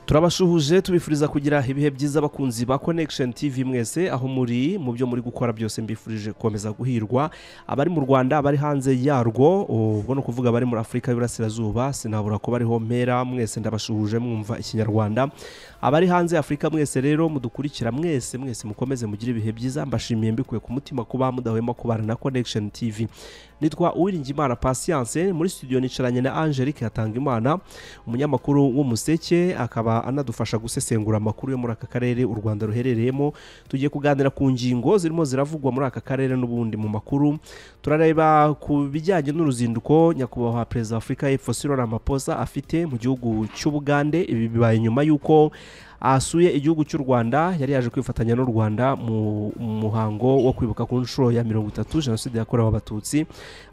turabashuhuje tubifuriza kugira ibihe byiza abakunzi ba connection tv mwese aho muri mu byo muri gukora byose mbifurije gukomeza guhirwa abari mu rwanda abari hanze yarwo ubwo ni ukuvuga abari muri afurika y'uburasirazuba sinabura kuba ariho mpera mwese ndabashuhuje mwumva ikinyarwanda abari hanze afurika mwese rero mudukurikira mwese mwese mukomeze mugire ibihe byiza mbashimiye mbikuye ku mutima kuba mudahwema kubana na connection tv nitwa uwiringimana patience muri studio nicaranye na angelique hatangimana umunyamakuru w'umuseke akaba anadufasha gusesengura amakuru yo muri aka karere u rwanda ruherereyemo tugiye kuganira ku ngingo zirimo ziravugwa muri aka karere n'ubundi mu makuru turareba ku bijyanye n'uruzinduko nyakubahwa perezida wa afurika y'epfo siro ramaphosa afite mu gihugu cy'ubugande ibi bibaye nyuma y'uko ahasuye igihugu cy'u rwanda yari yaje kwifatanya n'u rwanda mu muhango wo kwibuka ku nshuro ya mirongo itatu jenoside yakorewe abatutsi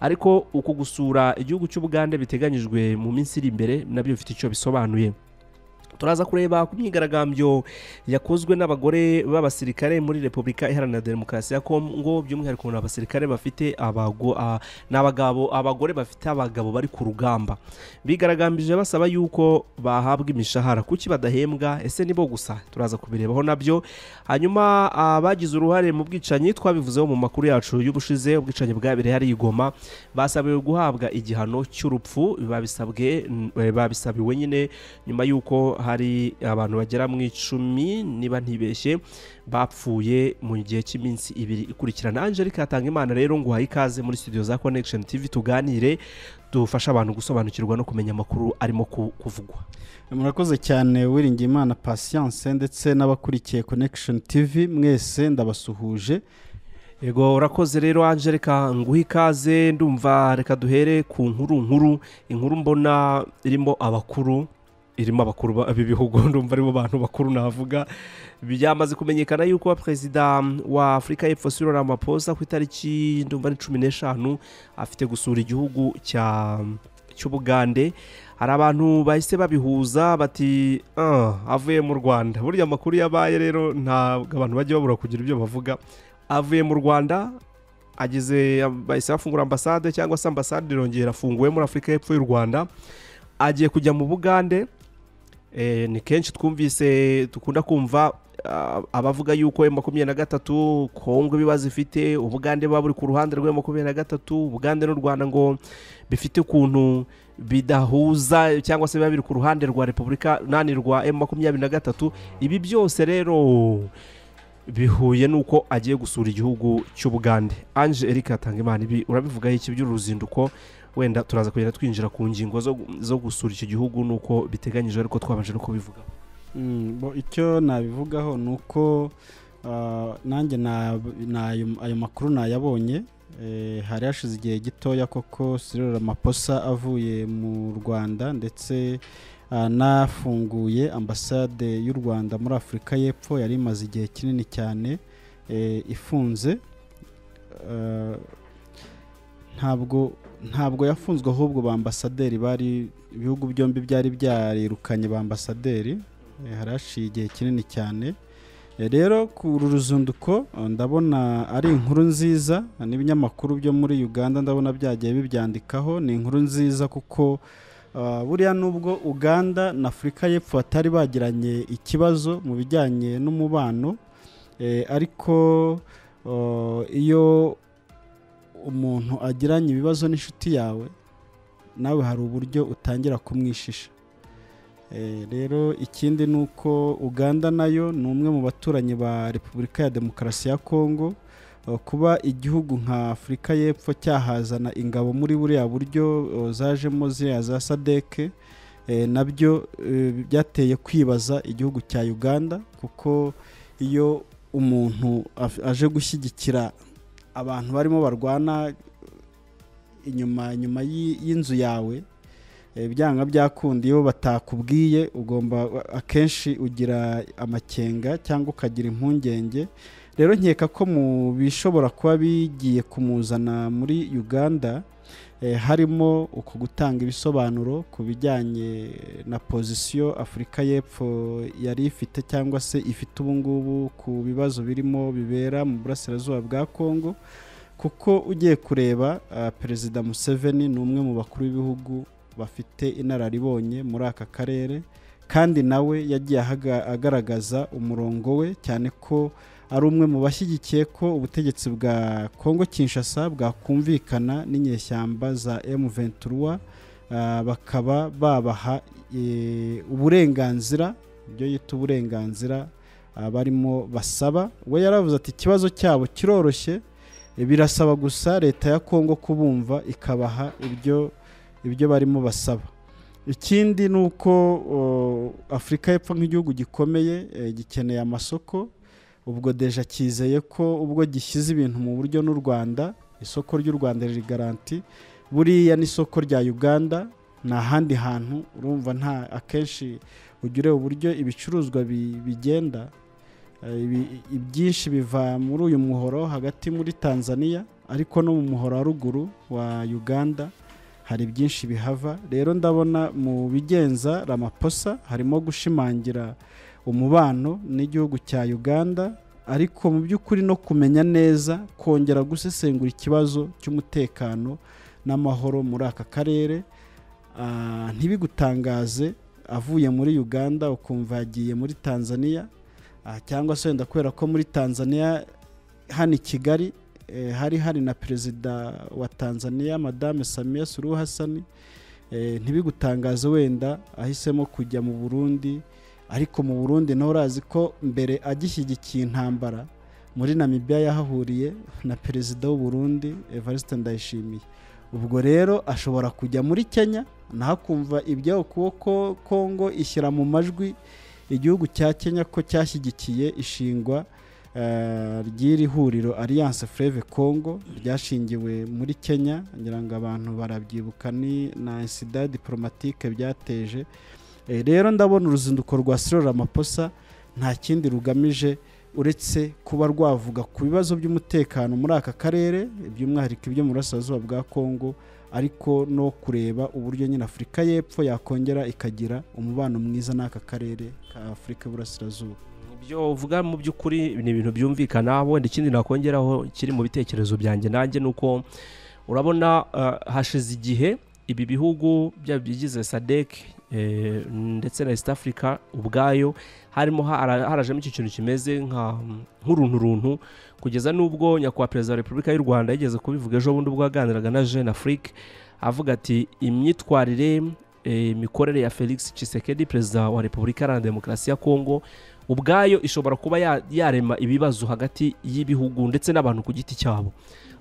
ariko uku gusura igihugu cy'ubugande biteganyijwe mu minsi iri imbere nabyo bifite icyo bisobanuye turaza kureba ku myigaragambyo yakozwe n'abagore b'abasirikare muri repubulika iharanira demokarasi ya kongo by'umwihariko ni abasirikare bafite abagabo abagore bafite abagabo bari ku rugamba bigaragambije basaba yuko bahabwa imishahara kuki badahembwa ese nibo gusa turaza kubirebaho nabyo hanyuma abagize uruhare mu bwicanyi twabivuzeho mu makuru yacu y'ubushize ubwicanyi bwabereye hari igoma basabiwe guhabwa igihano cy'urupfu babisabiwe nyine nyuma y'uko hari abantu bagera mu icumi niba ntibeshye bapfuye mu gihe cy'iminsi ibiri ikurikirana angelique hatanga imana rero ngo uhaye ikaze muri studio za connection tv tuganire dufasha abantu gusobanukirwa no kumenya amakuru arimo kuvugwa murakoze cyane Uwiringiyimana patience ndetse n'abakurikiye connection tv mwese ndabasuhuje yego urakoze rero angelika nguhe ikaze ndumva reka duhere ku nkuru nkuru inkuru mbona irimo abakuru irimo abakuru b'ibihugu ndumva aribo bantu bakuru navuga byamaze kumenyekana yuko perezida wa afurika y'epfo siro ramaphosa ku itariki ndumva ari cumi n'eshanu afite gusura igihugu cy'ubugande hari abantu bahise babihuza bati avuye mu rwanda burya amakuru yabaye rero ntabwo abantu bajya babura kugira ibyo bavuga avuye mu rwanda ageze bahise bafungura ambasade cyangwa se ambasade irongera afunguwe muri afurika y'epfo y'u rwanda agiye kujya mu bugande ni kenshi twumvise dukunda kumva abavuga yuko emu makumyabiri na gatatu kongo ibibazo ifite ubugande buba buri ku ruhande rw'emu makumyabiri na gatatu ubugande n'u rwanda ngo bifite ukuntu bidahuza cyangwa se biba biri ku ruhande rwa repubulika nani rwa emu makumyabiri na gatatu ibi byose rero bihuye n'uko agiye gusura igihugu cy'ubugande anje erika hatangimana ibi urabivugaho iki by'uruzinduko wenda turaza kugenda twinjira ku ngingo zo gusura icyo gihugu nuko biteganyije ariko twabanje no kubivuga icyo nabivugaho ni uko nanjye ayo makuru nayabonye hari hashize igihe gitoya koko sirora amaposa avuye mu rwanda ndetse anafunguye ambasade y'u rwanda muri afurika y'epfo yari imaze igihe kinini cyane ifunze ntabwo ntabwo yafunzwe ahubwo ba ambasaderi bari ibihugu byombi byari byarirukanye ba ambasaderi hari haciye igihe kinini cyane rero ku ruzinduko ndabona ari inkuru nziza n'ibinyamakuru byo muri uganda ndabona byagiye bibyandikaho ni inkuru nziza kuko buriya nubwo uganda na afurika y'epfo batari bagiranye ikibazo mu bijyanye n'umubano ariko iyo umuntu agiranye ibibazo n'inshuti yawe nawe hari uburyo utangira kumwishisha rero ikindi ni uko uganda nayo ni umwe mu baturanyi ba repubulika ya demokarasi ya kongo kuba igihugu nka afurika y'epfo cyahazana ingabo muri buriya buryo zajemo ziriya za sadeke nabyo byateye kwibaza igihugu cya uganda kuko iyo umuntu aje gushyigikira abantu barimo barwana inyuma inyuma y'inzu yawe ibyanga byakunda iyo batakubwiye ugomba akenshi ugira amakenga cyangwa ukagira impungenge rero nkeka ko mu bishobora kuba bigiye kumuzana muri uganda harimo uko gutanga ibisobanuro ku bijyanye na pozisiyo afurika y'epfo yari ifite cyangwa se ifite ubu ngubu ku bibazo birimo bibera mu burasirazuba bwa kongo kuko ugiye kureba perezida museveni ni umwe mu bakuru b'ibihugu bafite inararibonye muri aka karere kandi nawe yagiye ahaga- agaragaza umurongo we cyane ko ari umwe mu bashyigikiye ko ubutegetsi bwa Kongo Kinshasa bwakumvikana n'inyeshyamba za M23 ah, bakaba babaha eh, uburenganzira ibyo yita uburenganzira ah, barimo basaba we yaravuze ati ikibazo cyabo kiroroshye eh, birasaba gusa leta ya Kongo kubumva ikabaha ibyo ibyo barimo basaba ikindi ni uko o, afurika y'epfo nk'igihugu gikomeye eh, gikeneye amasoko ubwo deja cyizeye ko ubwo gishyize ibintu mu buryo n'u rwanda isoko ry'u rwanda riri garanti buriya n'isoko rya uganda nta handi hantu urumva nta akenshi ugira ureba uburyo ibicuruzwa bi- bigenda Eh, ibi- ibyinshi biva muri uyu muhoro hagati muri tanzania ariko no mu muhoro wa ruguru wa uganda hari byinshi bihava rero ndabona mu bigenza ramaposa harimo gushimangira umubano n'igihugu cya uganda ariko mu by'ukuri no kumenya neza kongera gusesengura ikibazo cy'umutekano n'amahoro muri aka karere Ah, ntibigutangaze avuye muri uganda ukumva yagiye muri tanzania Ah, cyangwa se wenda kubera ko muri tanzania hano i kigali eh, hari hari na perezida wa tanzania madame samiya suruhu hasani eh, ntibigutangaze wenda ahisemo kujya mu burundi ariko mu burundi nawe urazi ko mbere agishyigikiye intambara muri namibia yahahuriye na perezida w'u burundi evariste ndayishimiye ubwo rero ashobora kujya muri kenya naho akumva ibyo ukuboko kongo ishyira mu majwi igihugu cya kenya ko cyashyigikiye ishingwa eh, ry'iri huriro alliance freve congo ryashingiwe muri kenya ngira ngo abantu barabyibuka ni na insida diplomatique byateje Eh, rero ndabona uruzinduko rwa siro ramaposa nta kindi rugamije uretse kuba rwavuga ku bibazo by'umutekano muri aka karere by'umwihariko ibyo mu burasirazuba bwa kongo ariko no kureba uburyo nyine afurika y'epfo yakongera ikagira umubano mwiza n'aka karere ka afurika y'uburasirazuba ibyo uvuga mu by'ukuri ni ibintu byumvikana wenda ikindi nakongeraho kiri mu bitekerezo byanjye nanjye ni uko urabona eh, hashize igihe ibi bihugu byaba bigize sadek ndetse na east africa ubwayo harimo hara- harajemo iki kintu kimeze nka- nk'urunturuntu kugeza n'ubwo nyakubahwa perezida wa repubulika y'u rwanda yigeze kubivuga ejo bundi ubwo yaganiraga na jeune afrique avuga ati imyitwarire eh, imikorere ya felix Tshisekedi perezida wa repubulika iharanira demokarasi ya kongo ubwayo ishobora kuba ya- yarema ibibazo hagati y'ibihugu ndetse n'abantu ku giti cyabo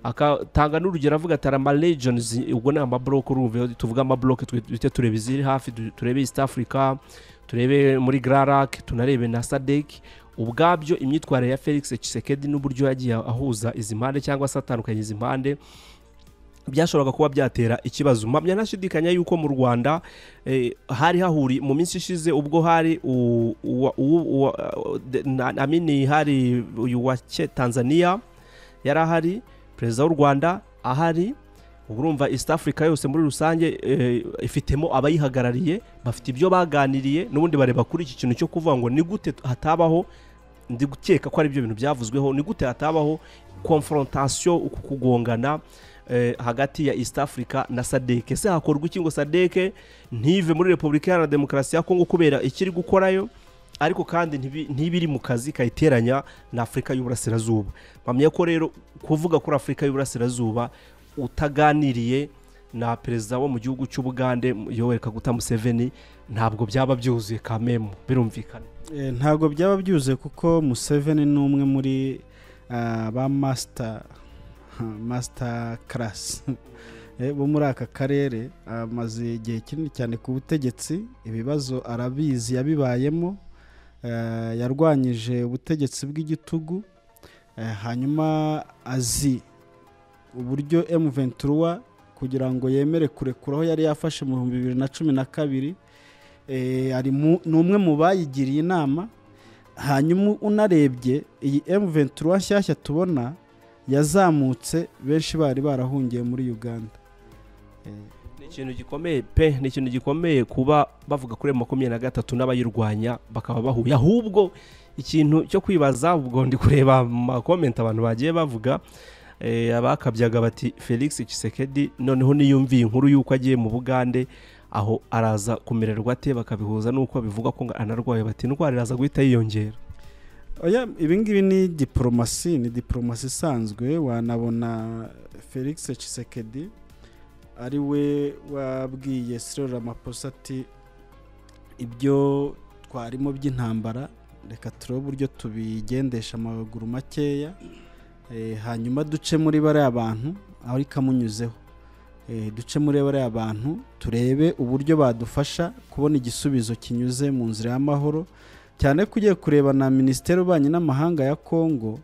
akatanga n'urugero avuga ati arama regions ubwo ni amabloke urumva iyo tuvuga amabloke twi- duhite tureba iziri hafi du- turebe east africa turebe muri grarak tunarebe na sadek ubwabyo imyitwarire ya felix Tshisekedi n'uburyo yagiye ahuza izi mpande cyangwa se atandukanya izi mpande byashoboraga kuba byatera ikibazo mpamya nashidikanya yuko mu rwanda eh, hari hahuri mu minsi ishize ubwo hari u- uwa- uwu- uwa- de- na- amini hari uyu wa Ke- tanzania yari ahari perezida w'u rwanda ahari ubu urumva east africa yose muri rusange eh, ifitemo abayihagarariye bafite ibyo baganiriye n'ubundi bareba kuri iki kintu cyo kuvuga ngo ni gute hatabaho ndi gukeka ko ari byo bintu byavuzweho ni gute hatabaho konfrontasiyo uku kugongana eh, hagati ya east africa na sadeke ese hakorwa iki ngo sadeke ntive muri repubulika iharanira demokarasi ya kongo kubera ikiri gukorayo ariko kandi ntibi- ntibiri mu kazi kayiteranya na afurika y'uburasirazuba mpamya ko rero kuvuga kuri afurika y'uburasirazuba utaganiriye na perezida wo mu gihugu cy'ubugande yoweri kaguta museveni ntabwo byaba byuzuye kamemu birumvikana Eh, ntabwo byaba byuzuye kuko museveni ni umwe muri ah, ba masita masita karasi bo muri aka karere amaze igihe kinini cyane ku butegetsi ibibazo arabizi yabibayemo eh, yarwanyije ubutegetsi bw'igitugu eh, hanyuma azi uburyo M23 kugira ngo yemere kurekura aho yari yafashe mu bihumbi bibiri na cumi na kabiri Eh, ari mu- ni umwe mu bayigiriye inama hanyuma unarebye iyi M23 nshyashya tubona yazamutse benshi bari barahungiye muri Uganda ni ikintu gikomeye pe ni ikintu gikomeye kuba bavuga kuri emu makumyabiri na gatatu n'abayirwanya bakaba bahuye ahubwo ikintu cyo kwibaza ubwo ndi kureba mu makomenti abantu bagiye bavuga eh, abakabyaga bati felix Tshisekedi noneho niyumviye inkuru y'uko agiye mu bugande aho araza kumererwa ate bakabihuza n'uko bivugwa ko anarwaye bati indwara iraza guhita yiyongera oya ibingibi ni diporomasi ni diporomasi isanzwe wanabona felix Tshisekedi ari we wabwiye sirora ramaphosa ati ibyo twarimo by'intambara reka turebe uburyo tubigendesha amaguru makeya eh, hanyuma duce muri bariya bantu aho ikamunyuzeho Eh, duce muri bariya bantu turebe uburyo badufasha kubona igisubizo kinyuze mu nzira y'amahoro cyane ko ugiye kureba na minisiteri ubanye n'amahanga ya kongo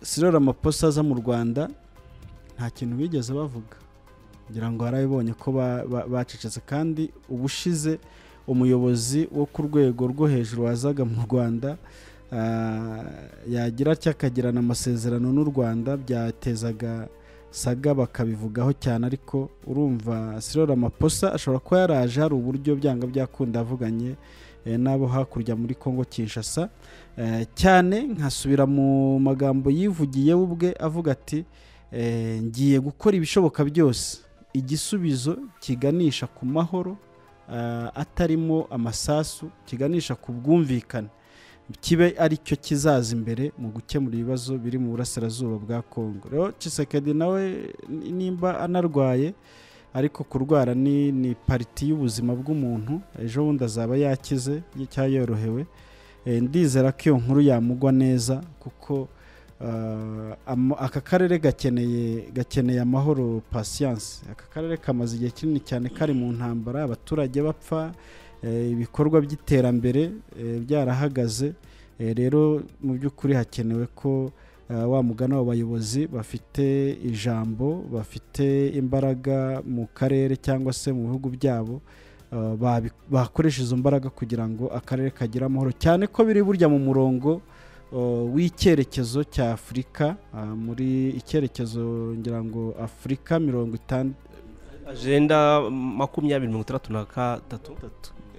sirora amaposa aza mu rwanda nta kintu bigeze bavuga ngira ngo barabibonye ko ba- ba- bacecetse kandi ubushize umuyobozi wo ku rwego rwo hejuru wazaga mu rwanda ah, yagira atya akagirana amasezerano n'u rwanda byatezaga saga bakabivugaho cyane ariko urumva sirora amaposa ashobora kuba yaraje hari uburyo byanga byakunda avuganye eh, n'abo hakurya muri congo kinshasa Eh, cyane nkasubira mu magambo yivugiye we ubwe avuga ati eh, ngiye gukora ibishoboka byose igisubizo kiganisha ku mahoro ah, atarimo amasasu kiganisha ku bwumvikane kibe ari cyo kizaza imbere mu gukemura ibibazo biri mu burasirazuba bwa kongo rero Tshisekedi nawe ni- nimba anarwaye ariko kurwara ni, ni pariti y'ubuzima bw'umuntu ejo bundi azaba yakize cyangwa yorohewe Eh, ndizera ko iyo nkuru yamugwa neza kuko ah, am- aka karere gakeneye gakeneye amahoro pasiyanse aka karere kamaze igihe kinini cyane kari mu ntambara abaturage bapfa eh, ibikorwa by'iterambere eh, byarahagaze Eh, rero mu by'ukuri hakenewe ko ah, wa mugana w'abayobozi bafite ijambo bafite imbaraga mu karere cyangwa se mu bihugu byabo Uh, babi- bakoresha izo mbaraga kugira ngo akarere kagire amahoro cyane ko biri burya mu murongo uh, w'icyerekezo cya afurika uh, muri icyerekezo ngira ngo afurika mirongo itandatu agenda makumyabiri mirongo itandatu na gatatu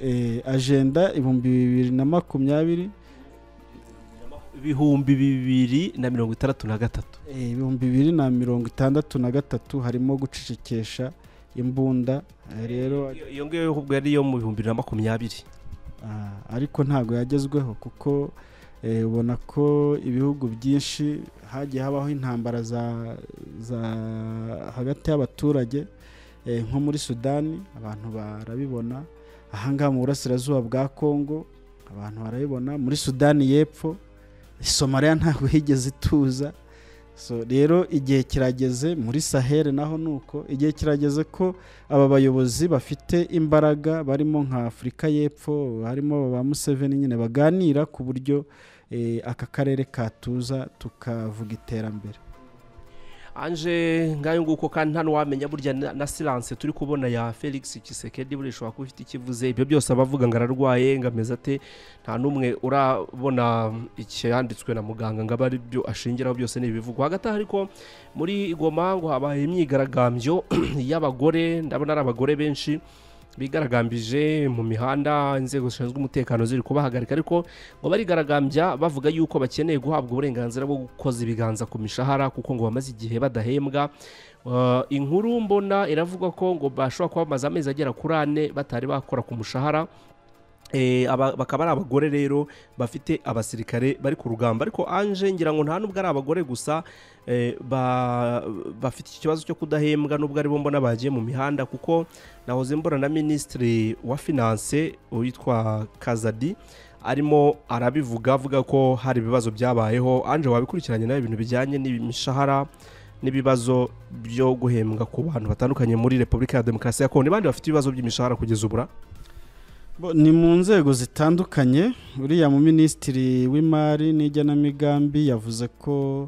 eh, ajenda ibihumbi bibiri na makumyabiri ibihumbi bibiri na mirongo itandatu na gatatu eh, ibihumbi bibiri na mirongo itandatu na gatatu harimo gucecekesha imbunda eh, rero Iyo- iyo ngiyo yo ubwo yari iyo mu bihumbi bibiri na makumyabiri Ah, ariko ntabwo yagezweho kuko eh, ubona ko ibihugu byinshi hagiye habaho intambara za, za hagati y'abaturage eh, nko muri sudani abantu barabibona ahangaha mu burasirazuba bwa kongo abantu barabibona muri sudani y'epfo somaliya ntabwo yigeze ituza so rero igihe kirageze muri sahel naho ni uko igihe kirageze ko aba bayobozi bafite imbaraga barimo nka afurika y'epfo harimo ba museveni nyine baganira ku buryo eh, aka karere katuza tukavuga iterambere anje ngayo nguko kandi nta n'uwamenya burya na na silence turi kubona ya felix kisekedi buriya ishobora kuba ifite ikivuze ibyo byose abavuga ngo ararwaye ngo ameze ate nta n'umwe urabona icyanditswe na muganga ngo abe ari byo ashingiraho byose ni ibivugwa hagati aho ariko muri igoma ngo habaye imyigaragambyo y'abagore ndabona ari abagore benshi bigaragambije mu mihanda inzego zishinzwe umutekano ziri kubahagarika ariko ngo barigaragambya bavuga yuko bakeneye guhabwa uburenganzira bwo gukoza ibiganza ku mishahara kuko ngo bamaze igihe badahembwa Uh, inkuru mbona iravuga ko ngo bashobora kuba bamaze amezi agera kuri ane batari bakora ku mushahara Eh, aba- bakaba ari abagore rero bafite abasirikare bari ku rugamba ariko anje ngira ngo nta nubwo ari abagore gusa eh, ba- bafite iki kibazo cyo kudahembwa nubwo aribo mbona bagiye mu mihanda kuko nahoze mbona na minisitiri wa finance witwa kazadi arimo arabivuga avuga ko hari ibibazo byabayeho anje wabikurikiranye nawe ibintu bijyanye n'imishahara n'ibibazo byo guhembwa ku bantu batandukanye muri repubulika ya demokarasi ya kongo ni bande bafite ibibazo by'imishahara kugeza ubura Bo, ni mu nzego zitandukanye uriya mu minisitiri w'imari n'igenamigambi yavuze ko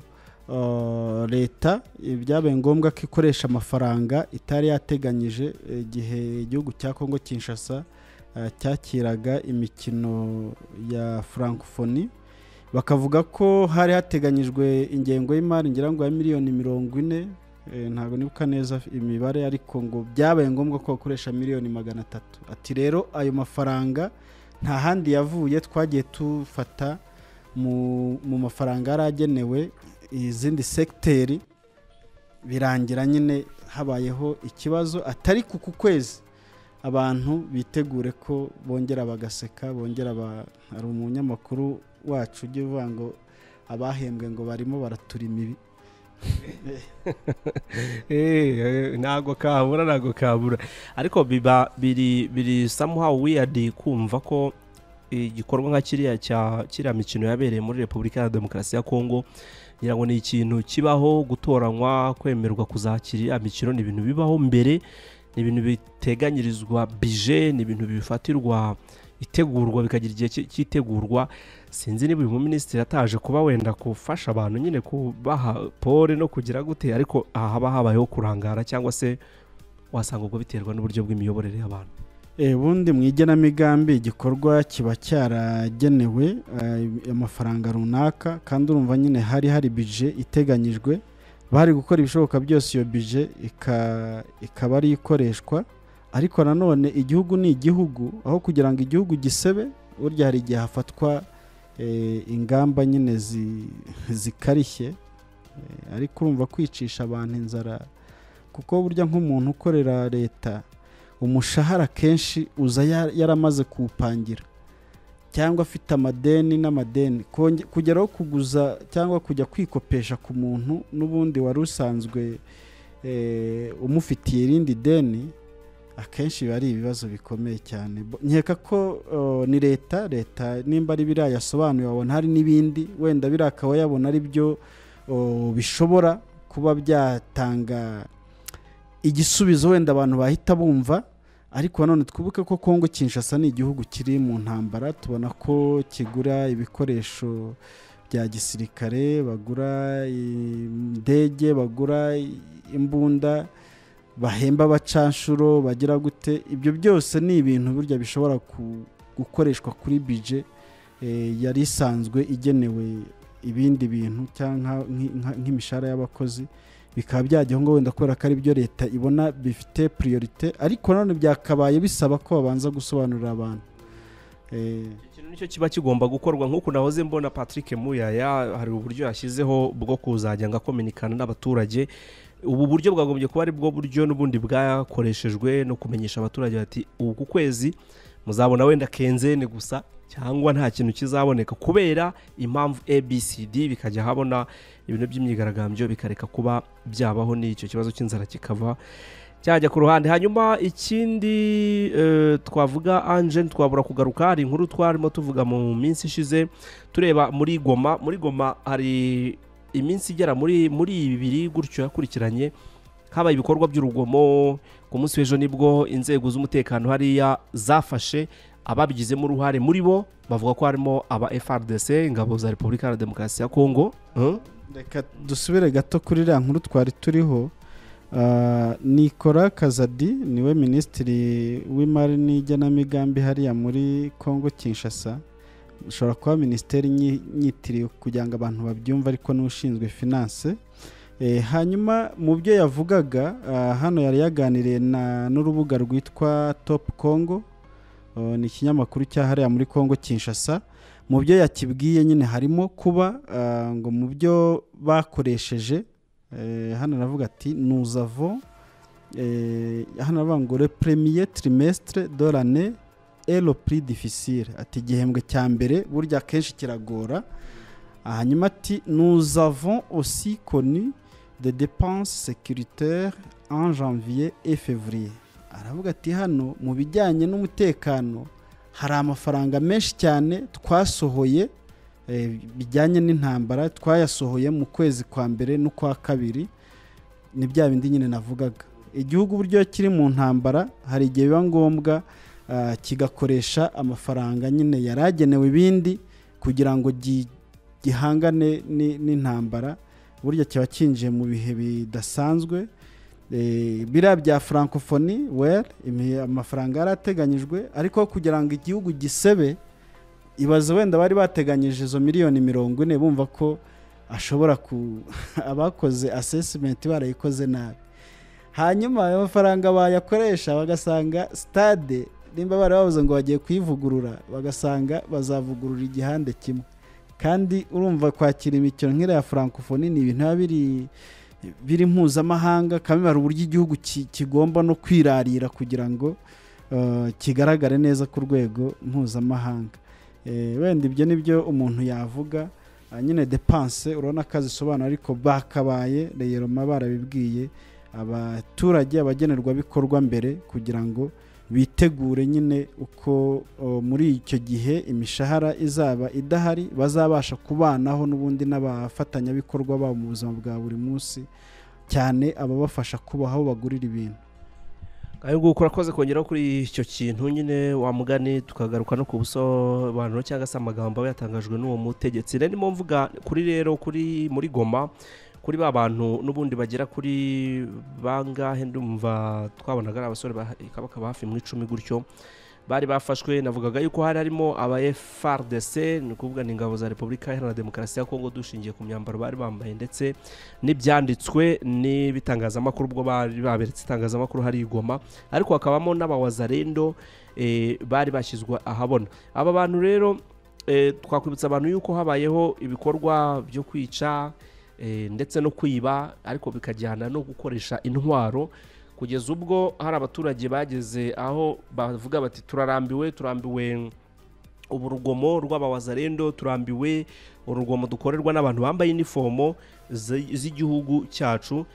uh, leta eh, byabaye ngombwa ko ikoresha amafaranga itari yateganyije eh, igihe igihugu cya kongo kinshasa eh, cyakiraga imikino ya francophonie bakavuga ko hari hateganyijwe ingengo y'imari ngira ngo ya miliyoni mirongo ine Eh, ntabwo nibuka neza imibare ariko ngo byabaye ngombwa ko bakoresha miliyoni magana atatu ati rero ayo mafaranga nta handi yavuye twagiye tufata mu, mu mafaranga yari agenewe izindi segiteri birangira nyine habayeho ikibazo atari ku ku kwezi abantu bitegure ko bongera bagaseka bongera ba- hari umunyamakuru wacu ujya uvuga ngo abahembwe ngo barimo baraturima ibi Eh, eh, ntago kabura ntago kabura ariko biba biri biri somehow weird kumva ko igikorwa nka kiriya cya kiriya mikino yabereye muri repubulika ya demokarasi ya kongo ngira ngo ni ikintu kibaho gutoranywa kwemerwa kuzakira iriya mikino ni ibintu bibaho mbere ni ibintu biteganyirizwa bije ni ibintu bifatirwa itegurwa bikagira igihe ki- cyitegurwa sinzi niba uyu muminisitiri ataje kuba wenda gufasha abantu nyine kubaha pole no kugira gute ariko aha haba habayeho kurangara cyangwa se wasanga ubwo biterwa n'uburyo bw'imiyoborere y'abantu Eh, ubundi mu igenamigambi igikorwa kiba cyaragenewe eh, amafaranga runaka kandi urumva nyine hari hari bije iteganyijwe bari gukora ibishoboka byose iyo bije ika- ikaba ari ikoreshwa ariko nanone igihugu ni igihugu aho kugira ngo igihugu gisebe burya hari igihe hafatwa eh, ingamba nyine zi- zikarishye Eh, ariko urumva kwicisha abantu inzara kuko burya nk'umuntu ukorera leta umushahara akenshi uza ya- yaramaze kuwupangira cyangwa afite amadeni n'amadeni Konge- kugeraho kuguza cyangwa kujya kwikopesha ku muntu n'ubundi wari usanzwe eh, umufitiye irindi deni akenshi biba ari ibibazo bikomeye cyane Bo- nkeka ko oh, ni leta leta nimba ari biriya yasobanuye wabona hari n'ibindi wenda biriya akaba yabona ari byo oh, bishobora kuba byatanga igisubizo wenda abantu bahita bumva ariko nanone twibuke ko kongo kinshasa ni igihugu kiri mu ntambara tubona ko kigura ibikoresho bya gisirikare bagura indege bagura imbunda bahemba abacanshuro bagira gute ibyo byose ni ibintu burya bishobora ku- gukoreshwa kuri bije eh, yari isanzwe igenewe ibindi bintu cyangwa nka- nki- nka- nk'imishahara y'abakozi bikaba byajyaho ngo wenda kubera ko ari byo leta ibona bifite priorite ariko nanone byakabaye bisaba ko babanza gusobanurira abantu Eh, ikintu nicyo kiba kigomba gukorwa nk'uku nahoze mbona patrick muyaya hari uburyo yashyizeho bwo kuzajya ngo akominikana n'abaturage ubu buryo bwagombye kuba ari bwo buryo n'ubundi bwakoreshejwe no kumenyesha abaturage bati ubu ku kwezi muzabona wenda kenzene gusa cyangwa nta kintu kizaboneka kubera impamvu abcd bikajya habona ibintu by'imyigaragambyo bikareka kuba byabaho n'icyo kibazo cy'inzara kikava cyajya ku ruhande hanyuma ikindi eh, twavuga ange twabura kugaruka hari inkuru twarimo tuvuga mu minsi ishize tureba muri goma muri goma hari iminsi igera muri muri ibiri gutyo yakurikiranye habaye ibikorwa by'urugomo ku munsi w'ejo nibwo inzego z'umutekano hariya zafashe ababigizemo uruhare muri bo bavuga ko harimo aba FRDC ingabo za Repubulika ya Demokarasi ya Kongo Hmm? reka dusubire gato kuri iriya nkuru twari turiho Ah, Nicolas kazadi niwe minisitiri w'imari n'igenamigambi hariya muri congo kinshasa ushobora kuba minisiteri nyi- nyitiriwe kugira ngo abantu babyumve ariko n'ushinzwe finance Eh, hanyuma mu byo yavugaga ah, hano yari yaganiriye na- n'urubuga rwitwa top congo Oh, ni ikinyamakuru cya hariya muri congo kinshasa mu byo yakibwiye nyine harimo kuba ah, ngo mu byo bakoresheje eh, hano aravuga ati nous avons eh, hano aravuga ngo le premier trimestre de l'année est le plus difficile ati igihembwe cya mbere burya akenshi kiragora Ah, hanyuma ati nous avons aussi connu des dépenses sécuritaires en janvier et février aravuga ati hano mu bijyanye n'umutekano hari amafaranga menshi cyane twasohoye eh, bijyanye n'intambara twayasohoye mu kwezi kwa mbere n'ukwa kabiri ni bya bindi nyine navugaga igihugu uburyo kiri mu ntambara hari igihe biba ngombwa ah, kigakoresha amafaranga nyine yari agenewe ibindi kugira ngo gi- gihangane ni- n'intambara burya kiba cyinjiye mu bihe bidasanzwe Eh, biriya bya francophonie well imi- amafaranga yari ateganyijwe ariko kugira ngo igihugu gisebe ibaze wenda bari bateganyije izo miliyoni mirongo ine bumva ko ashobora ku abakoze assessment barayikoze nabi hanyuma ayo mafaranga bayakoresha bagasanga stade nimba bari bavuze ngo bagiye kuyivugurura bagasanga bazavugurura igihande kimwe kandi urumva kwakira imikino nk'iriya francophonie ni ibintu biba biri biri mpuzamahanga kandi hari uburyo igihugu ki- kigomba no kwirarira kugira ngo eh, kigaragare neza ku rwego mpuzamahanga Eh, wenda ibyo ni byo umuntu yavuga Ah, nyine depanse urabona ko azisobanura ariko bakabaye reyeroma barabibwiye abaturage abagenerwabikorwa mbere kugira ngo bitegure nyine uko o, muri icyo gihe imishahara izaba idahari bazabasha kubanaho n'ubundi n'abafatanyabikorwa babo mu buzima bwa buri munsi cyane ababafasha kubaho aho bagurira ibintu ahubwo urakoze kongeraho kuri icyo kintu nyine wamugani tukagaruka no ku busobanuro cyangwa se amagambo aba yatangajwe n'uwo mutegetsi rero ndimo mvuga kuri rero kuri muri goma kuri ba bantu n'ubundi bagera kuri bangahe ndumva twabonaga ari abasore ba kabaka ba hafi mu icumi gutyo bari bafashwe navugaga yuko hari harimo aba FRDC ni ukuvuga ni ingabo za Repubulika Iharanira Demokarasi ya Kongo dushingiye ku myambaro bari bambaye ndetse n'ibyanditswe n'ibitangazamakuru ubwo bari baberetse itangazamakuru hari igoma ariko hakabamo n'abawazarendo eh, bari bashyizwa ahabona aba bantu rero eh, twakwibutsa abantu yuko habayeho ibikorwa byo kwica eh, ndetse no kwiba ariko bikajyana no gukoresha intwaro kugeza ubwo hari abaturage bageze aho bavuga bati turarambiwe turambiwe ubu rugomo rw'abawazarendo turambiwe urugomo dukorerwa n'abantu bambaye inifomo zi- z'igihugu cyacu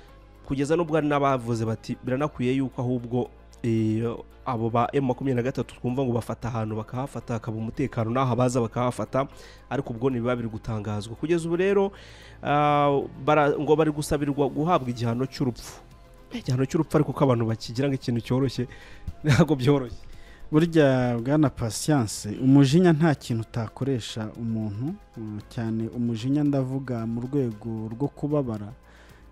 kugeza n'ubwo hari n'abavuze bati biranakwiye yuko ahubwo eh, abo ba emu makumyabiri na gatatu twumva ngo bafata ahantu bakahafata hakaba umutekano n'aho baza bakahafata ariko ubwo ntibiba biri gutangazwa kugeza ubu rero ah, bara- ngo bari gusabirwa guhabwa igihano cy'urupfu igihano cy'urupfu ariko ko abantu bakigira nk'ikintu cyoroshye ntabwo byoroshye burya bwana pasiyanse umujinya nta kintu utakoresha umuntu mm, cyane umujinya ndavuga mu rwego rwo kubabara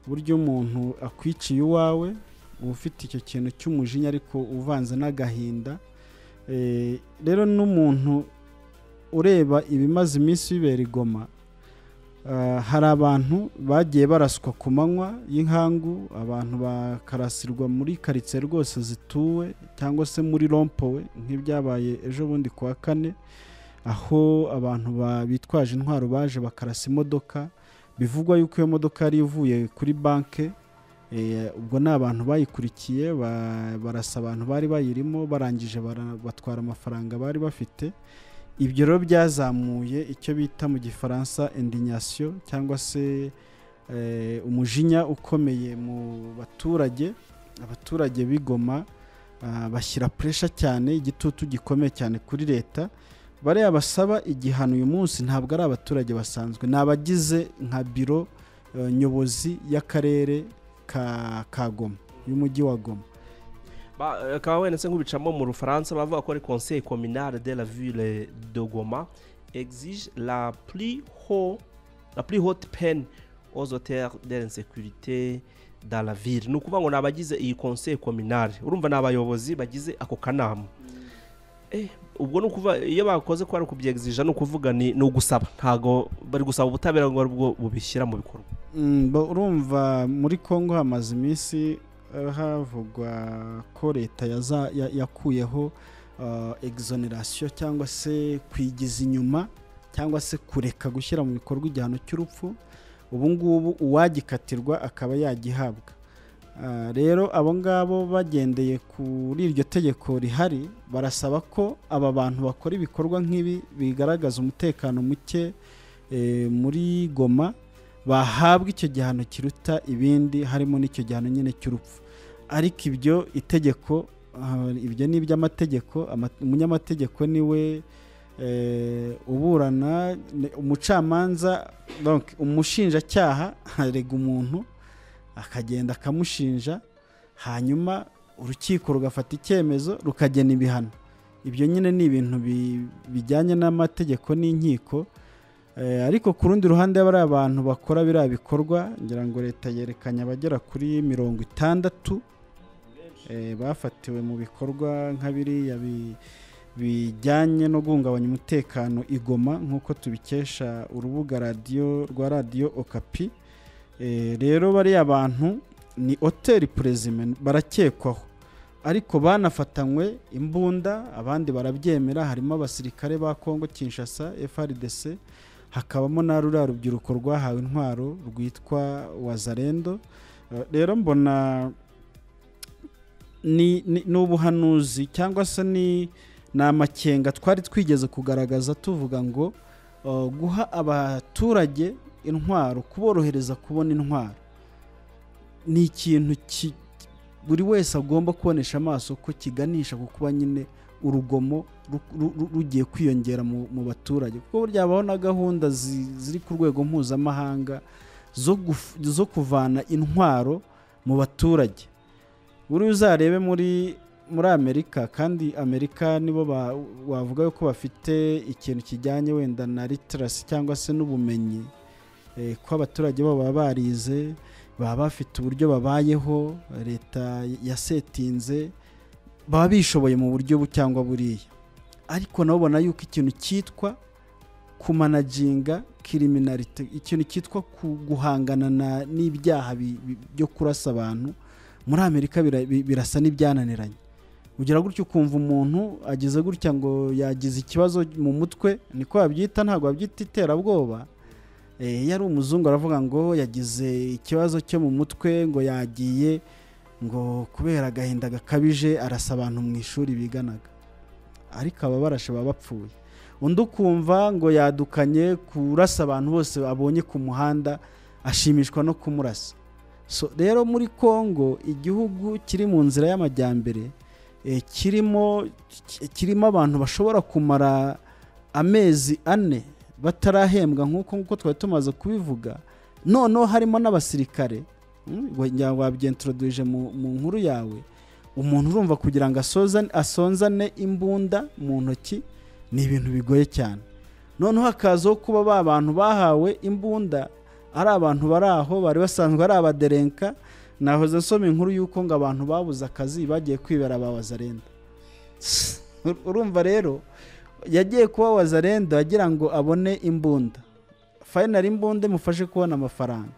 burya umuntu akwiciye iwawe uba ufite icyo kintu cy'umujinya ariko uvanze n'agahinda Eh, rero n'umuntu ureba ibimaze iminsi bibera igoma Ah, hari abantu bagiye baraswa ku manywa y'inkangu abantu bakarasirwa muri karitsiye rwose zituwe cyangwa se muri rompowe nk'ibyabaye ejo bundi ku wa kane aho abantu ba- bitwaje intwaro baje bakarasa imodoka bivugwa yuko iyo modoka yari ivuye kuri banke Eh, ubwo ni abantu bayikurikiye ba- barasa abantu bari bayirimo barangije bara- batwara amafaranga bari bafite ibyo rero byazamuye icyo bita mu gifaransa indignation cyangwa se eh, umujinya ukomeye mu baturage abaturage bigoma ah, bashyira puresha cyane igitutu gikomeye cyane kuri leta bariya basaba igihano uyu munsi ntabwo ari abaturage basanzwe ni abagize nka biro eh, nyobozi y'akarere ka, ka goma y'umujyi wa goma Ba- bakaba wendetse nk'ubicamo mu rufaransa bavuga ko ari conseil communal de la ville de goma exige la plus haut la plus haute peine aux auteurs de l'insécurité dans la ville ni ukuvuga ngo ni abagize iyi conseil communal urumva ni abayobozi bagize ako kanama Eh, ubwo ni ukuvuga iyo bakoze ko ari ukubyegizija ni ukuvuga ni ni ugusaba ntabwo bari gusaba ubutabera ngo aribwo bubishyira mu bikorwa Mm, bo- urumva muri congo hamaze iminsi eh, havugwa ko leta yaza- ya- yakuyeho eh, exoneration cyangwa se kwigiza inyuma cyangwa se kureka gushyira mu bikorwa igihano cy'urupfu ubu ngubu uwagikatirwa akaba yagihabwa Ah, rero abo ngabo bagendeye kuri iryo tegeko rihari barasaba ko aba bantu bakora ibikorwa nk'ibi bigaragaza umutekano muke eh, muri goma bahabwa icyo gihano kiruta ibindi harimo n'icyo gihano nyine cy'urupfu ariko ibyo itegeko ah, ibyo ni iby'amategeko ama- umunyamategeko niwe eh, uburana ne- umucamanza donc umushinjacyaha arega umuntu akagenda akamushinja hanyuma urukiko rugafata icyemezo rukagena ibihano ibyo nyine ni ibintu bi- bijyanye n'amategeko n'inkiko Eh, ariko ku rundi ruhande bari abantu bakora biriya bikorwa ngira ngo leta yerekanye abagera kuri mirongo itandatu eh, bafatiwe mu bikorwa nka biriya bi- bijyanye no guhungabanya umutekano igoma nk'uko tubikesha urubuga radiyo rwa radiyo okapi Eh, rero bariya bantu ni hoteli perezime barakekwaho ariko banafatanywe imbunda abandi barabyemera harimo abasirikare ba kongo kinshasa frdc hakabamo na ruriya rubyiruko rwahawe intwaro rwitwa wazarendo Eh, rero mbona ni ni- ni ubuhanuzi cyangwa se ni ni amakenga twari twigeze kugaragaza tuvuga ngo uh, guha abaturage intwaro kuborohereza kubona intwaro ni ikintu ki- buri wese agomba kubonesha amaso ko kiganisha ku kuba nyine urugomo ru- ru- ru- rugiye kwiyongera mu mu baturage kuko burya habaho na gahunda zi- ziri ku rwego mpuzamahanga zo guf- zo kuvana intwaro mu baturage buri uzarebe muri muri amerika kandi amerika nibo ba- wavuga ko bafite ikintu kijyanye wenda na litirasi cyangwa se n'ubumenyi eh, ko abaturage babo baba barize baba bafite uburyo babayeho leta yasetinze baba bishoboye mu buryo bu cyangwa buriya ariko nabo ubona yuko ikintu cyitwa kumanaginga kiriminarite ikintu cyitwa ku- guhangana na- n'ibyaha bi- bi- byo kurasa abantu muri amerika bira- bi- birasa n'ibyananiranye ugira gutya ukumva umuntu ageze gutya ngo yagize ikibazo mu mutwe niko babyita ntabwo babyita iterabwoba Eh, iyo ari umuzungu aravuga ngo yagize ikibazo cyo mu mutwe ngo yagiye ngo kubera agahinda gakabije arasa abantu mu ishuri biganaga ariko aba barashe baba bapfuye undi ukumva ngo yadukanye kurasa abantu bose abonye ku muhanda ashimishwa no kumurasa So, rero muri congo igihugu kiri mu nzira y'amajyambere eh, kirimo ki- kirimo abantu bashobora kumara amezi ane batarahembwa nk'uko nk'uko twari tumaze kubivuga noneho harimo n'abasirikare mm, wa- ngira ngo wabyentroduje mu mu nkuru yawe umuntu urumva kugira ngo asoza- asonzane imbunda mu ntoki ni ibintu bigoye cyane noneho hakazaho kuba ba bantu bahawe imbunda ari abantu bari aho bari basanzwe ari abaderenka nahoze nsoma inkuru y'uko ngo abantu babuze akazi bagiye kwibera ba wazarenda Ur- urumva rero yagiye kuba wazarenda agira ngo abone imbunda fayinari imbunda imufashe kubona amafaranga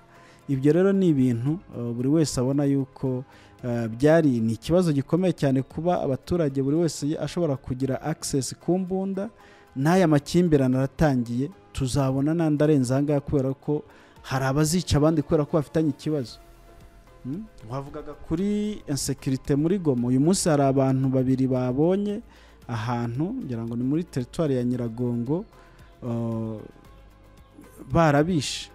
ibyo rero ni ibintu uh, buri wese abona yuko uh, byari ni ikibazo gikomeye cyane kuba abaturage buri wese ashobora kugira akisesi ku mbunda n'aya makimbirane aratangiye tuzabona n'andi arenze aha ngaha kubera ko hari abazica abandi kubera ko bafitanye ikibazo Mm? wavugaga kuri insekirite muri goma uyu munsi hari abantu babiri babonye ahantu ngira ngo ni muri teritwari ya nyiragongo uh, barabishe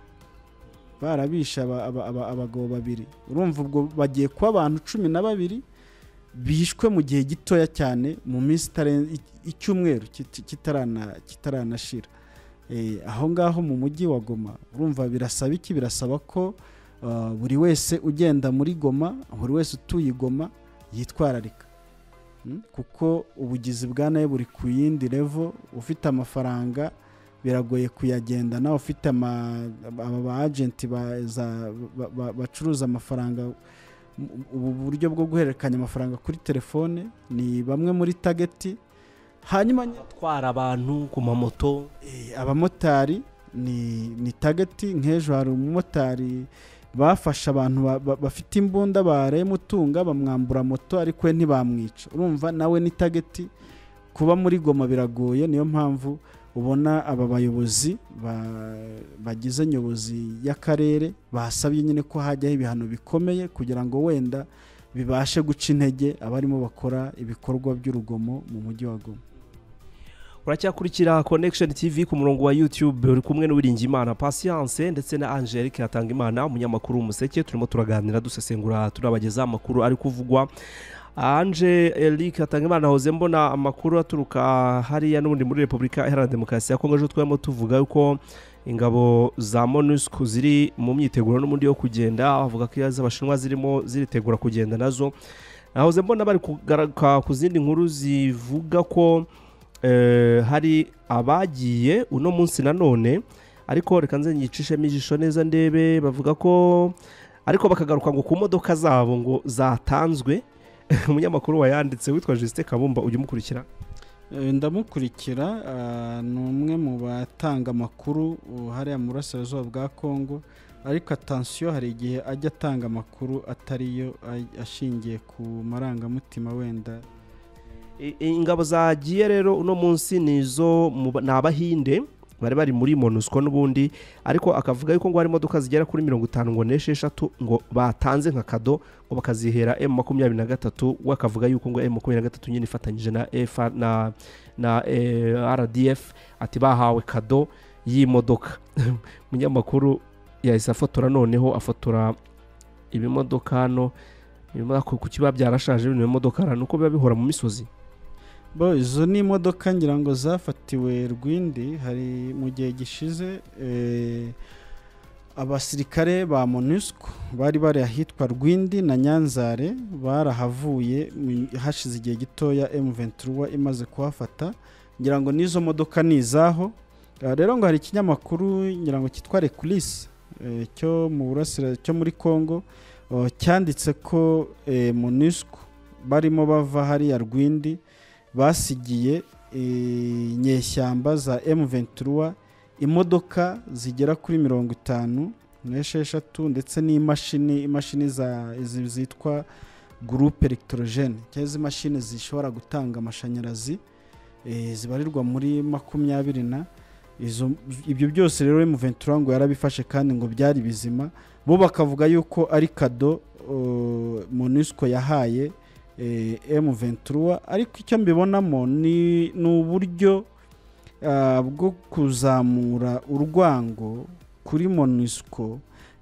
barabishe aba- aba- aba- abagabo babiri urumva ubwo bagiye kuba abantu cumi na babiri bishwe mu gihe gitoya cyane mu minsi itaren- i- icyumweru kit- kitarana- kitaranashira Eh, aho ngaho mu mujyi wa goma urumva birasaba iki birasaba ko uh, buri wese ugenda muri goma buri wese utuye i goma yitwararika Mm? kuko ubugizi bwa nawe buri ku yindi revo ufite amafaranga biragoye kuyagenda nawe ufite ama- aba ba agenti ba- za- ba- ba- bacuruza amafaranga M- ubu buryo bwo guhererekanya amafaranga kuri telefone ni bamwe muri tageti hanyuma abatwara abantu ku mamoto Eh, abamotari ni ni tageti nk'ejo hari umumotari bafashe abantu ba- ba- bafite imbunda barayimutunga bamwambura moto ariko we ntibamwica urumva nawe ni tageti kuba muri goma biragoye niyo mpamvu ubona aba bayobozi ba- bagize nyobozi y'akarere basabye nyine ko hajyaho ibihano bikomeye kugira ngo wenda bibashe guca intege abarimo bakora ibikorwa by'urugomo mu mujyi wa goma uracyakurikira connection tv ku murongo wa youtube uri kumwe n'uwiringiyimana patience ndetse na angelique hatangimana umunyamakuru w'umuseke turimo turaganira dusesengura turabageza amakuru ari kuvugwa angelique hatangimana hoze mbona amakuru aturuka hariya n'ubundi muri repubulika iharanira demokarasi ya kongo ejo twarimo tuvuga yuko ingabo za monusco ziri mu myiteguro n'ubundi yo kugenda bavuga ko iz'abashinwa zirimo ziritegura kugenda nazo nahoze mbona bari kugaruka ku zindi nkuru zivuga ko eh, hari abagiye uno munsi nanone ariko reka nze nyicishemo ijisho neza ndebe bavuga ko ariko bakagaruka ngo ku modoka zabo ngo zatanzwe umunyamakuru wayanditse witwa Justin Kabumba ujya umukurikira Eh, ndamukurikira ah, ni umwe mu batanga amakuru uh, hariya mu burasirazuba bwa kongo ariko atansiyo hari igihe ajya atanga amakuru atariyo ay- ashingiye ku marangamutima wenda I- ingabo zagiye rero uno munsi ni izo mu ba- ni abahinde bari bari muri monusco n'ubundi ariko akavuga yuko ngo hari imodoka zigera kuri mirongo itanu ngo n'esheshatu ngo batanze nka kado ngo bakazihera emu makumyabiri na gatatu we akavuga yuko ngo emu makumyabiri na gatatu nyine ifatanyije na efa na na eh, rdf ati bahawe kado y'imodoka umunyamakuru yahise afotora noneho afotora ibimodoka hano ibimodoka ku kiba byarashaje bino bimodoka hano uko biba bihora mu misozi bo izo ni imodoka ngira ngo zafatiwe rwindi hari mu gihe gishize eh, abasirikare ba monusco bari bari ahitwa rwindi na nyanzare barahavuye mu- hashize igihe gitoya m23 imaze kuhafata ngira ngo n'izo modoka ni izaho Ah, rero ngo hari ikinyamakuru ngira ngo cyitwa reculis eh, cyo mu burasira cyo muri congo oh, cyanditse ko eh, monusco barimo bava hariya rwindi basigiye eh, inyeshyamba za M23 imodoka zigera kuri mirongo itanu n'esheshatu ndetse n'imashini imashini za izi zitwa gurupe electrogene cyangwa izi mashini zishobora gutanga amashanyarazi eh, zibarirwa muri makumyabiri na izo ibyo byose rero M23 ngo yarabifashe kandi ngo byari bizima bo bakavuga yuko ari kado uh, MONUSCO yahaye eh, M23 ariko icyo mbibonamo ni ni uburyo ah, bwo kuzamura urwango kuri MONUSCO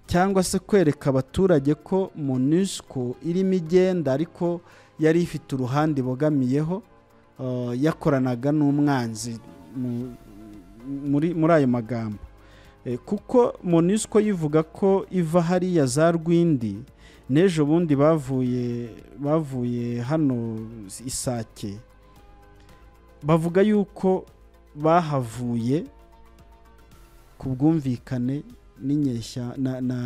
cyangwa se kwereka abaturage ko MONUSCO irimo igenda ariko yari ifite uruhande ibogamiyeho ah, yakoranaga n'umwanzi mu- muri muri ayo magambo Eh, kuko MONUSCO yivuga ko iva hariya za Rwindi n'ejo bundi bavuye bavuye hano isake bavuga yuko bahavuye ku bwumvikane n'inyeshya na, na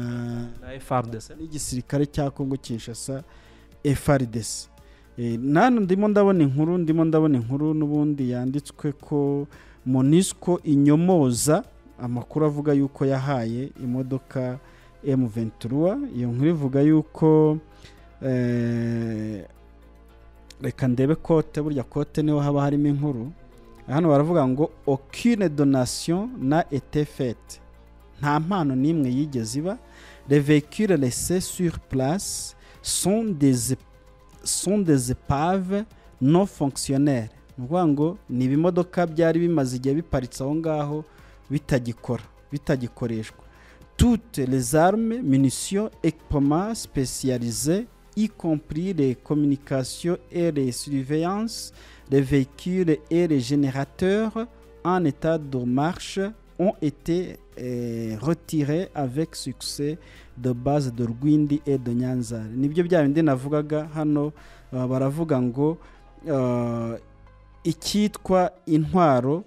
na frdc n'igisirikare cya Kongo Kinshasa FARDC Eh, nano ndimo ndabona inkuru ndimo ndabona inkuru n'ubundi yanditswe ko MONUSCO inyomoza amakuru avuga yuko yahaye imodoka M23 iyo nkuru ivuga yuko eh, reka ndebe kote burya kote niho haba harimo inkuru hano baravuga ngo aucune donation na été faite nta mpano n'imwe yigeze iba les véhicules laissés sur place sont des, ép- sont des épaves non fonctionnelles ni ukuvuga ngo ni ibimodoka byari bimaze igihe biparitse aho ngaho bitagikora bitagikoreshwa toutes les armes munitions équipements spécialisés y compris les communications et les surveillances les véhicules et les générateurs en état de marche ont été eh, retirés avec succès de base de Rwindi et de Nyanzare nibyo bya bindi navugaga hano uh, baravuga ngo uh, icyitwa intwaro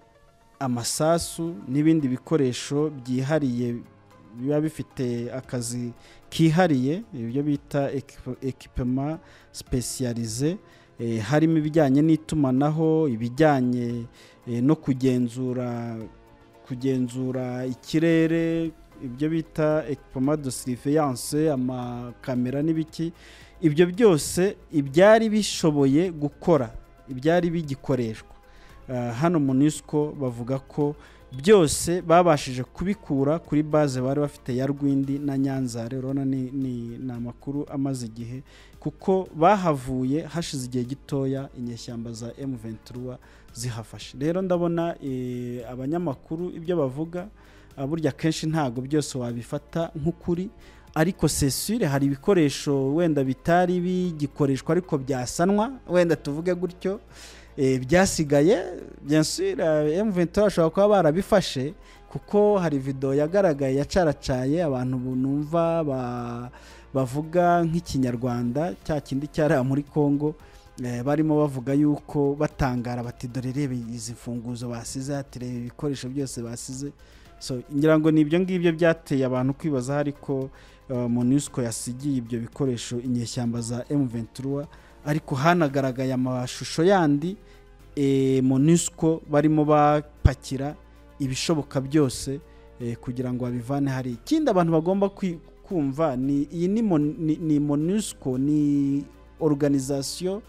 amasasu n'ibindi bikoresho byihariye biba bifite akazi kihariye ibyo bita ekipe- ekipema spesiyarize eh, harimo ibijyanye n'itumanaho ibijyanye eh, no kugenzura kugenzura ikirere ibyo bita ekipoma de siriveyanse amakamera n'ibiki ibyo byose ibyari bishoboye gukora ibyari bigikoreshwa Ah, hano munisiko bavuga ko byose babashije kubikura kuri base bari bafite ya rwindi na nyanzare urabona ni, ni, ni amakuru amaze igihe kuko bahavuye hashize igihe gitoya inyeshyamba za m23 zihafashe rero ndabona eh, abanyamakuru ibyo bavuga Ah, burya kenshi ntabwo byose wabifata nk'ukuri ariko sesire hari ibikoresho wenda bitari bigikoreshwa ariko byasanwa wenda tuvuge gutyo Eh, byasigaye byasire M23 bashobora kuba barabifashe kuko hari video yagaragaye yacaracaye abantu numva ba- bavuga nk'ikinyarwanda cya kindi cyariya muri Congo eh, barimo bavuga yuko batangara bati dore rebe izi mfunguzo basize ati reba ibikoresho byose basize so ngira ngo ni ibyo ngibyo byateye abantu kwibaza ariko uh, MONUSCO yasigiye ibyo bikoresho inyeshyamba za M23 ariko hanagaragaye amashusho yandi eh, MONUSCO barimo bapakira ibishoboka byose eh, kugira ngo babivane hari ikindi abantu bagomba kwi- kumva ni iyi ni, mon, ni, ni MONUSCO ni organisation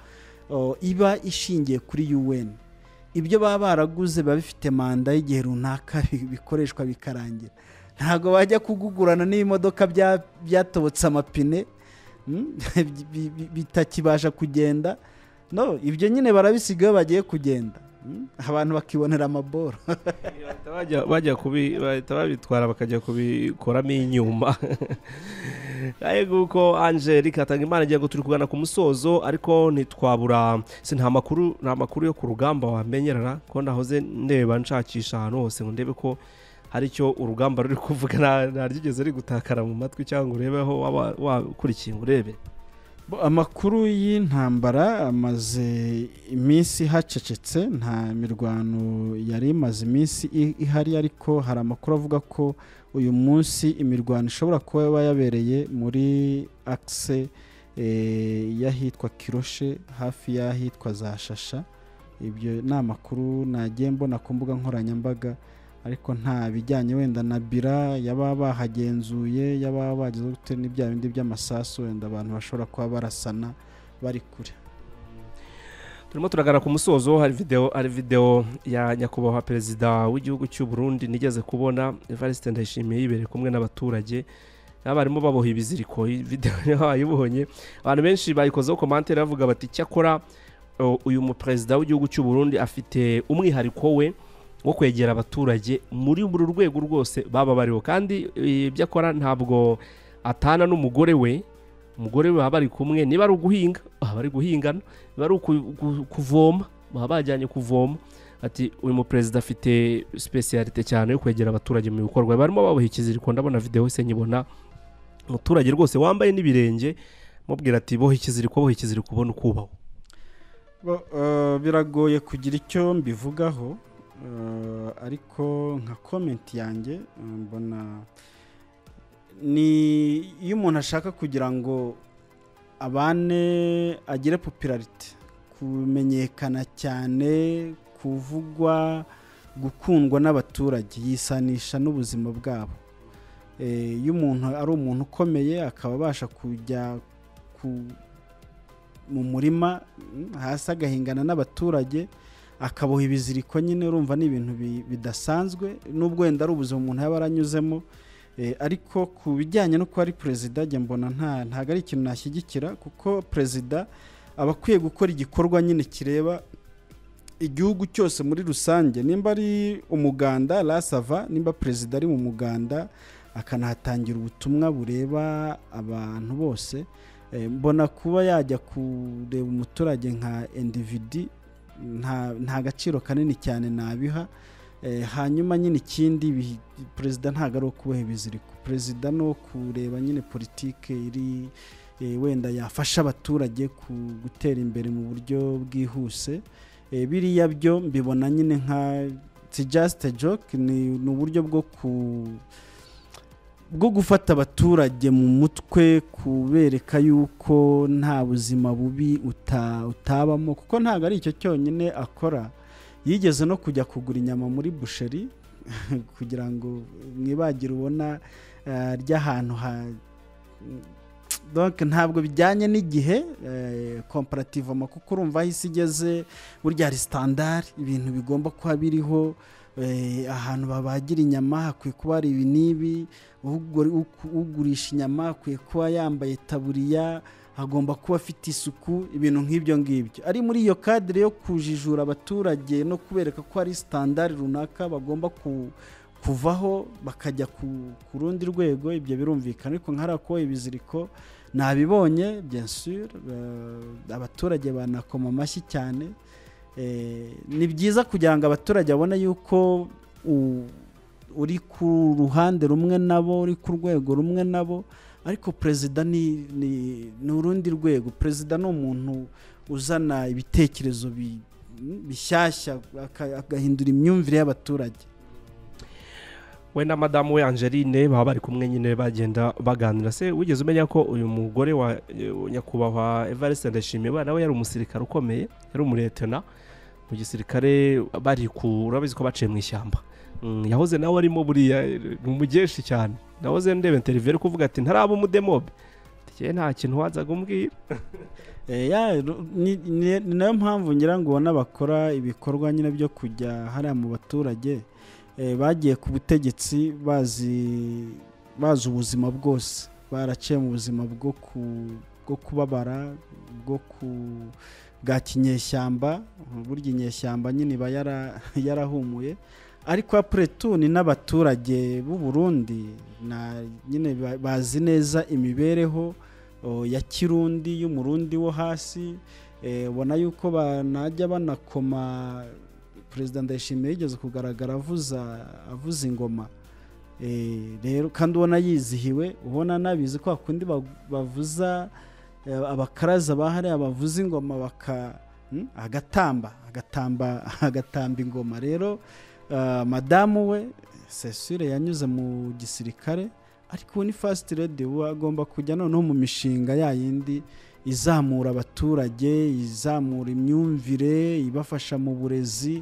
oh, iba ishingiye kuri UN ibyo baba baraguze biba bifite manda y'igihe runaka bi- bikoreshwa bikarangira ntabwo bajya kugugurana n'ibimodoka bya- byatobotse amapine mm, bi- bi- bitakibasha kugenda no ibyo nyine barabisiga iyo bagiye kugenda Mm, abantu bakibonera amaboro bahita bajya- bajya kubi bahita babitwara bakajya kubikoramo inyuma yego uko angelique atanga imana agira ngo turi kugana ku musozo ariko ntitwabura si nta makuru nta makuru yo ku rugamba wamenyerera ko ndahoze ndeba nshakisha ahantu hose ngo ndebe ko hari icyo urugamba ruri kuvuga nta- ntaryigeze rigutakara mu matwi cyangwa ngo urebe aho waba wakurikiye ngo urebe Bo, amakuru y'intambara amaze iminsi hacecetse nta mirwano yari imaze iminsi i- ihari ariko hari amakuru avuga ko uyu munsi imirwano ishobora kuba yaba yabereye muri akise y'ahitwa kiroshe hafi y'ahitwa za shasha ibyo ni amakuru nagiye mbona ku mbuga nkoranyambaga ariko nta bijyanye wenda na bira yaba bahagenzuye yaba bagize gute n'ibya bindi by'amasasu wenda abantu bashobora kuba barasana bari kure turimo turagana ku musozo hari videwo hari videwo ya nyakubahwa perezida w'igihugu cy'u Burundi nigeze kubona evariste ndayishimiye yibereye kumwe n'abaturage n'abarimu baboha ibiziriko iyi videwo niho bayibonye abantu benshi bayikozeho komantere bavuga bati cyakora o, uyu muperezida w'igihugu cy'u Burundi afite umwihariko we wo kwegera abaturage muri buri rwego rwose baba bariho kandi e, ibyo akora ntabwo atana n'umugore we umugore we baba bari kumwe niba ari uguhinga baba bari guhingana biba ari uku- ku- kuvoma baba bajyanye kuvoma ati uyu muperezida afite sipesiyalite cyane yo kwegera abaturage mu bikorwa barimo baboha ikiziriko ndabona videwo se nyibona umuturage rwose wambaye n'ibirenge mubwira ati boha ikiziriko boha ikiziriko ubona ukubaho Bo, eh, biragoye kugira icyo mbivugaho eh, ariko nka komenti yanjye eh, mbona ni iyo umuntu ashaka kugira ngo abane agire popularite kumenyekana cyane kuvugwa gukundwa n'abaturage yisanisha n'ubuzima bwabo Eh, iyo umuntu ari umuntu ukomeye akaba abasha kujya ku mu murima mm, hasi agahingana n'abaturage akaboha ibiziriko nyine urumva ni ibintu bi- bidasanzwe n'ubwo wenda ari ubuzima umuntu yaba aranyuzemo Eh, ariko ku bijyanye no kuba ari perezida njye mbona nta ntabwo ari ikintu nashyigikira kuko perezida aba akwiye gukora igikorwa nyine kireba igihugu cyose muri rusange nimba ari umuganda rasava nimba perezida ari mu muganda akanahatangira ubutumwa bureba abantu bose Eh, mbona kuba yajya kureba umuturage nka individi nta nta gaciro kanini cyane nabiha Eh, hanyuma nyine ikindi ibi- perezida ntabwo ari ukuboha ibiziriko perezida no kureba nyine politike iri eh, wenda yafasha abaturage ku- gutera imbere mu buryo bwihuse Eh, biriya byo mbibona nyine nka si just a joke ni ni uburyo bwo ku bwo gufata abaturage mu mutwe kubereka yuko nta buzima bubi uta- utabamo kuko ntabwo ari icyo cyonyine akora yigeze no kujya kugura inyama muri busheri kugira ngo mwibagire ubona eh, ry'ahantu ha donc ntabwo bijyanye n'igihe komparative kuko urumva aho isi igeze burya hari standard ibintu bigomba kuba biriho eh, ahantu babagira inyama hakwiye kuba hari ibi n'ibi ugura- uku- ugurisha inyama akwiye kuba yambaye taburiya agomba kuba afite isuku ibintu nk'ibyo ngibyo ari muri iyo kadire yo kujijura abaturage no kubereka ko hari sitandari runaka bagomba ku- kuvaho bakajya ku, ku rundi rwego ibyo birumvikana ariko nka hariya kuboha ibiziriko nabibonye bien sûr eh, abaturage banakoma amashyi cyane Eh, ni byiza kugira ngo abaturage babone yuko u- uri ku ruhande rumwe nabo uri ku rwego rumwe nabo ariko perezida ni ni- ni urundi rwego perezida ni umuntu uzana ibitekerezo bi- bishyashya aka- agahindura imyumvire y'abaturage we na madamu we angeline baba bari kumwe nyine bagenda baganira se wigeze umenya ko uyu mugore wa eh, nyakubahwa evariste ndashimiye we nawe yari umusirikare ukomeye yari umuretena mu gisirikare bari ku urabizi ko baciye mu ishyamba Mm, yahoze nawe arimo buriya eh, ni umugeshi cyane nahoze ndeba interiviyu ari kuvuga ati ntaraba umudemobe njye nta kintu wanzaga umbwira Eh, ya, ru- ni ni- ni nayo mpamvu ngira ngo ubona bakora ibikorwa nyine byo kujya hariya mu baturage eh, bagiye ku butegetsi bazi bazi ubuzima bwose baraciye mu buzima bwo ku bwo kubabara bwo ku bwa kinyeshyamba burya inyeshyamba nyine iba yara- yarahumuye ariko apure tu ni n'abaturage b'u Burundi na nyine ba- bazi neza imibereho o, ya kirundi y'umurundi wo hasi eh, ubona yuko banajya banakoma perezida ndayishimiye yigeze kugaragara avuza avuza ingoma Eh, rero kandi ubona yizihiwe ubona anabizi ko hakundi ba- bavuza eh, abakaraza bahariya bavuza ingoma baka hmm? agatamba agatamba agatamba ingoma rero ah, madamu we sesire yanyuze mu gisirikare ariko ubu ni fasiti redi ubu agomba kujya noneho mu mishinga ya yindi izamura abaturage izamura imyumvire ibafasha mu burezi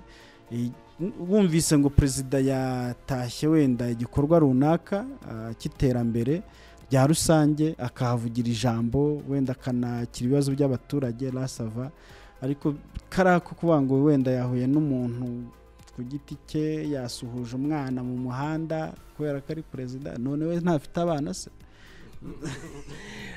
I- wumvise ngo perezida yatashye wenda igikorwa runaka ah, cy'iterambere rya rusange akahavugira ijambo wenda akanakira ibibazo by'abaturage rasava ariko kariya ko kuvuga ngo wenda yahuye n'umuntu ku giti cye yasuhuje umwana mu muhanda kubera ko ari perezida none we ntafite abana se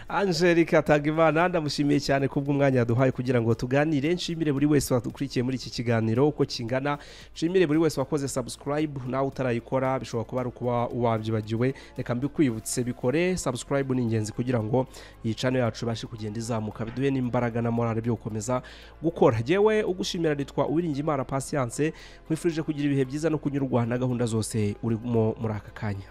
Angelique Atagimana ndamushimiye cyane kubw'umwanya yaduhaye kugira ngo tuganire nshimire buri wese wadukurikiye muri iki kiganiro uko kingana nshimire buri wese wakoze subscribe nawe utarayikora bishobora kuba ari ukuba wabyibagiwe reka mbikwibutse bikore subscribe ni ingenzi kugira ngo iyi channel yacu ibashe kugenda izamuka biduhe n'imbaraga na morale byo gukomeza gukora yewe ugushimira nitwa Uwiringiyimana Patience nkwifurije kugira ibihe byiza no kunyurwa na gahunda zose urimo muri aka kanya